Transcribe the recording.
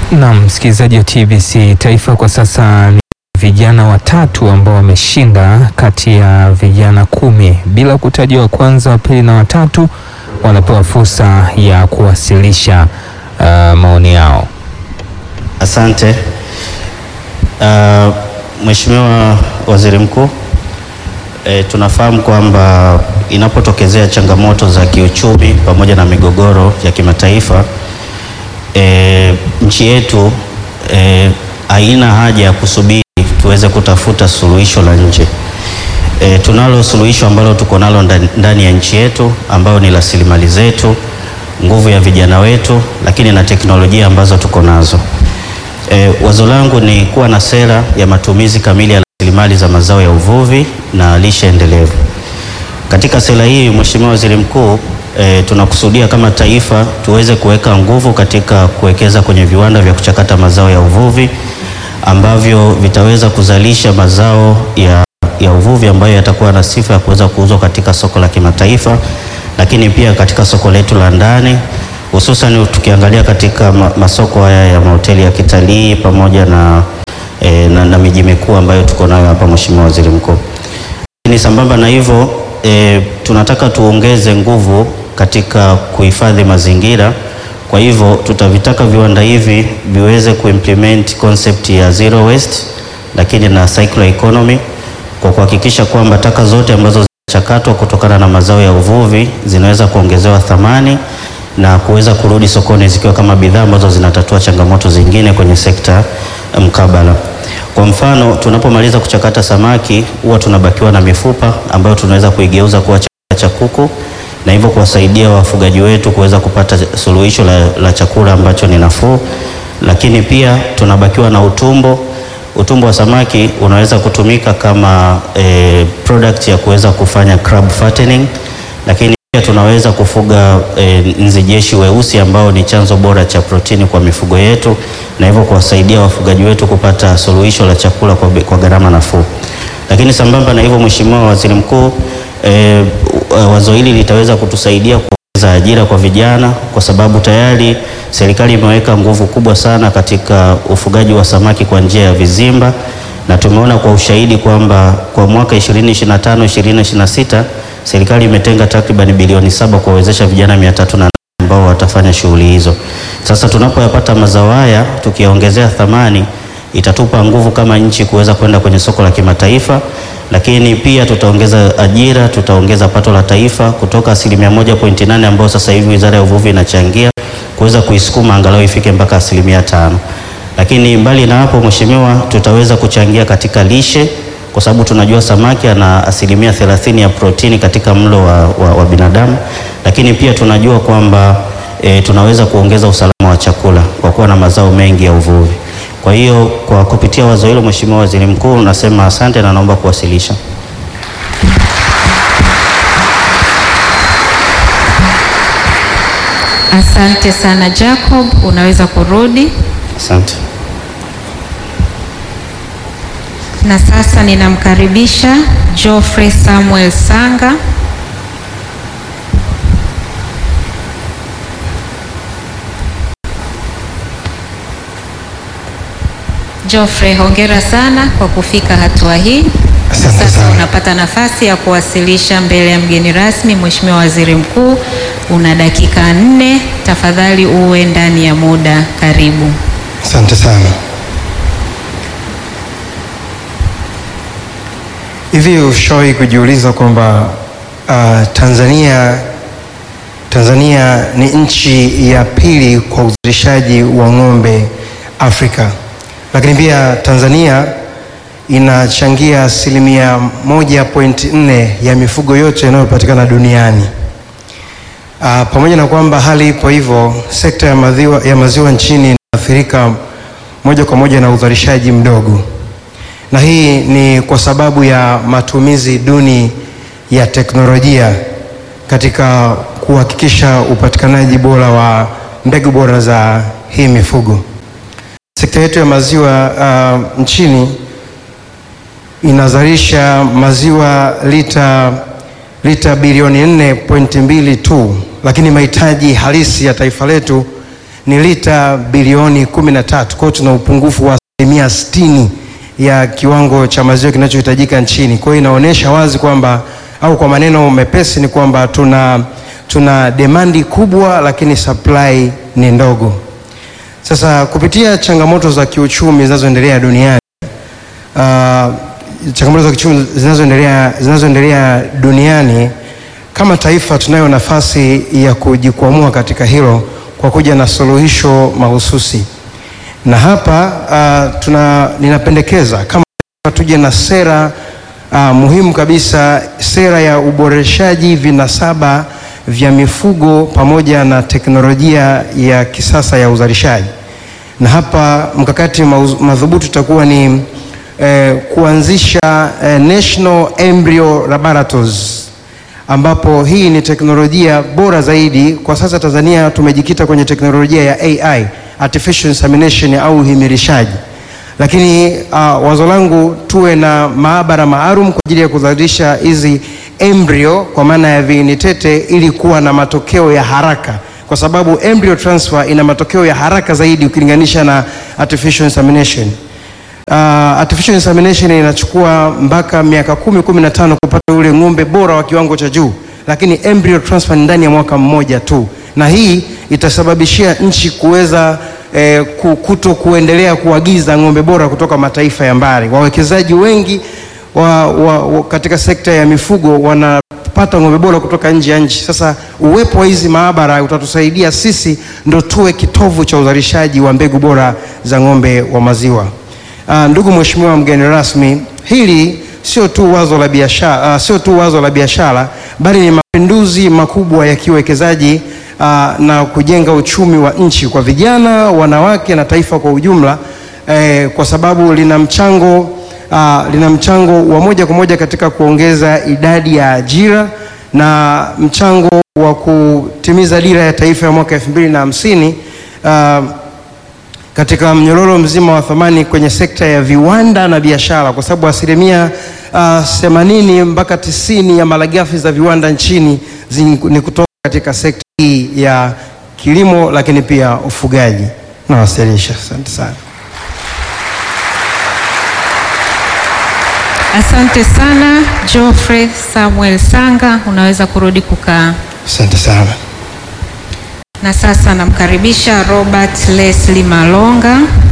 Naam, msikilizaji wa TBC Taifa, kwa sasa ni vijana watatu ambao wameshinda kati ya vijana kumi. Bila kutaja wa kwanza, wa pili na watatu, wanapewa fursa ya kuwasilisha uh, maoni yao. Asante. Uh, Mheshimiwa Waziri Mkuu, e, tunafahamu kwamba inapotokezea changamoto za kiuchumi pamoja na migogoro ya kimataifa e, nchi yetu e, haina haja ya kusubiri tuweze kutafuta suluhisho la nje. E, tunalo suluhisho ambalo tuko nalo ndani, ndani ya nchi yetu ambayo ni rasilimali zetu, nguvu ya vijana wetu, lakini na teknolojia ambazo tuko nazo. E, wazo langu ni kuwa na sera ya matumizi kamili ya rasilimali za mazao ya uvuvi na lishe endelevu. Katika sera hii, Mheshimiwa Waziri Mkuu, e, tunakusudia kama taifa tuweze kuweka nguvu katika kuwekeza kwenye viwanda vya kuchakata mazao ya uvuvi ambavyo vitaweza kuzalisha mazao ya, ya uvuvi ambayo yatakuwa na sifa ya kuweza kuuzwa katika soko la kimataifa, lakini pia katika soko letu la ndani hususan tukiangalia katika ma, masoko haya ya mahoteli ya kitalii pamoja na, e, na, na miji mikuu ambayo tuko nayo hapa Mheshimiwa Waziri Mkuu. Lakini sambamba na hivyo e, tunataka tuongeze nguvu katika kuhifadhi mazingira. Kwa hivyo tutavitaka viwanda hivi viweze kuimplement concept ya zero waste, lakini na circular economy kwa kuhakikisha kwamba taka zote ambazo zinachakatwa kutokana na mazao ya uvuvi zinaweza kuongezewa thamani na kuweza kurudi sokoni zikiwa kama bidhaa ambazo zinatatua changamoto zingine kwenye sekta mkabala. Kwa mfano, tunapomaliza kuchakata samaki huwa tunabakiwa na mifupa ambayo tunaweza kuigeuza kuwa chakula cha kuku na hivyo kuwasaidia wafugaji wetu kuweza kupata suluhisho la, la chakula ambacho ni nafuu, lakini pia tunabakiwa na utumbo. Utumbo wa samaki unaweza kutumika kama e, product ya kuweza kufanya crab fattening, lakini pia tunaweza kufuga e, nzi jeshi weusi ambao ni chanzo bora cha protini kwa mifugo yetu na hivyo kuwasaidia wafugaji wetu kupata suluhisho la chakula kwa, kwa gharama nafuu. Lakini sambamba na hivyo, Mheshimiwa Waziri Mkuu, e, wazo hili litaweza kutusaidia kuongeza ajira kwa vijana kwa sababu tayari serikali imeweka nguvu kubwa sana katika ufugaji wa samaki kwa njia ya vizimba na tumeona kwa ushahidi kwamba kwa mwaka 2025 2026 serikali imetenga takriban bilioni saba kuwawezesha vijana mia tatu na ambao watafanya shughuli hizo. Sasa tunapoyapata mazao haya tukiongezea thamani, itatupa nguvu kama nchi kuweza kwenda kwenye soko la kimataifa, lakini pia tutaongeza ajira, tutaongeza pato la taifa kutoka asilimia moja pointi nane ambayo sasa hivi Wizara ya Uvuvi inachangia kuweza kuisukuma angalau ifike mpaka asilimia tano. Lakini mbali na hapo, Mheshimiwa, tutaweza kuchangia katika lishe kwa sababu tunajua samaki ana asilimia thelathini ya protini katika mlo wa, wa, wa binadamu, lakini pia tunajua kwamba e, tunaweza kuongeza usalama wa chakula kwa kuwa na mazao mengi ya uvuvi. Kwa hiyo kwa kupitia wazo hilo, Mheshimiwa Waziri Mkuu, nasema asante na naomba kuwasilisha. Asante sana Jacob, unaweza kurudi. Asante. Na sasa ninamkaribisha Geoffrey Samuel Sanga. Geoffrey, hongera sana kwa kufika hatua hii. Asante Sasa sana. unapata nafasi ya kuwasilisha mbele ya mgeni rasmi, Mheshimiwa Waziri Mkuu. Una dakika nne, tafadhali uwe ndani ya muda. Karibu. Asante sana. Hivi ushawahi kujiuliza kwamba uh, Tanzania Tanzania ni nchi ya pili kwa uzalishaji wa ng'ombe Afrika, lakini pia Tanzania inachangia asilimia moja point nne ya mifugo yote inayopatikana duniani. Uh, pamoja na kwamba hali ipo hivyo, sekta ya maziwa, ya maziwa nchini inaathirika moja kwa moja na uzalishaji mdogo, na hii ni kwa sababu ya matumizi duni ya teknolojia katika kuhakikisha upatikanaji bora wa mbegu bora za hii mifugo. Sekta yetu ya maziwa uh, nchini inazalisha maziwa lita lita bilioni 4.2 tu, lakini mahitaji halisi ya taifa letu ni lita bilioni 13. Kwa hiyo tuna upungufu wa asilimia 60 ya kiwango cha maziwa kinachohitajika nchini. Kwa hiyo inaonyesha wazi kwamba au kwa maneno mepesi ni kwamba tuna, tuna demandi kubwa lakini supply ni ndogo. Sasa kupitia changamoto za kiuchumi zinazoendelea duniani uh, changamoto za kiuchumi zinazoendelea zinazoendelea duniani kama taifa tunayo nafasi ya kujikwamua katika hilo kwa kuja na suluhisho mahususi, na hapa uh, tuna ninapendekeza kama tuje na sera uh, muhimu kabisa, sera ya uboreshaji vinasaba vya mifugo pamoja na teknolojia ya kisasa ya uzalishaji. Na hapa mkakati mauz- madhubuti utakuwa ni eh, kuanzisha eh, National Embryo Laboratories ambapo hii ni teknolojia bora zaidi. Kwa sasa Tanzania tumejikita kwenye teknolojia ya AI, artificial insemination au uhimilishaji, lakini uh, wazo langu tuwe na maabara maalum kwa ajili ya kuzalisha hizi embryo kwa maana ya viini tete ili kuwa na matokeo ya haraka, kwa sababu embryo transfer ina matokeo ya haraka zaidi ukilinganisha na artificial insemination. Uh, artificial insemination inachukua mpaka miaka kumi kumi na tano kupata ule ng'ombe bora wa kiwango cha juu, lakini embryo transfer ni ndani ya mwaka mmoja tu, na hii itasababishia nchi kuweza eh, ku- kuto kuendelea kuagiza ng'ombe bora kutoka mataifa ya mbali. Wawekezaji wengi wa, wa, wa, katika sekta ya mifugo wanapata ng'ombe bora kutoka nje ya nchi. Sasa uwepo wa hizi maabara utatusaidia sisi ndo tuwe kitovu cha uzalishaji wa mbegu bora za ng'ombe wa maziwa. Uh, ndugu mheshimiwa mgeni rasmi, hili sio tu wazo la biashara, uh, sio tu wazo la biashara bali ni mapinduzi makubwa ya kiuwekezaji uh, na kujenga uchumi wa nchi kwa vijana, wanawake na taifa kwa ujumla eh, kwa sababu lina mchango uh, lina mchango wa moja kwa moja katika kuongeza idadi ya ajira na mchango wa kutimiza dira ya taifa ya mwaka elfu mbili na hamsini uh, katika mnyororo mzima wa thamani kwenye sekta ya viwanda na biashara, kwa sababu asilimia themanini mpaka tisini ya malighafi za viwanda nchini zi- ni kutoka katika sekta hii ya kilimo, lakini pia ufugaji. Nawasilisha, asante sana. Asante sana Geoffrey Samuel Sanga, unaweza kurudi kukaa. Asante sana. Na sasa namkaribisha Robert Leslie Malonga.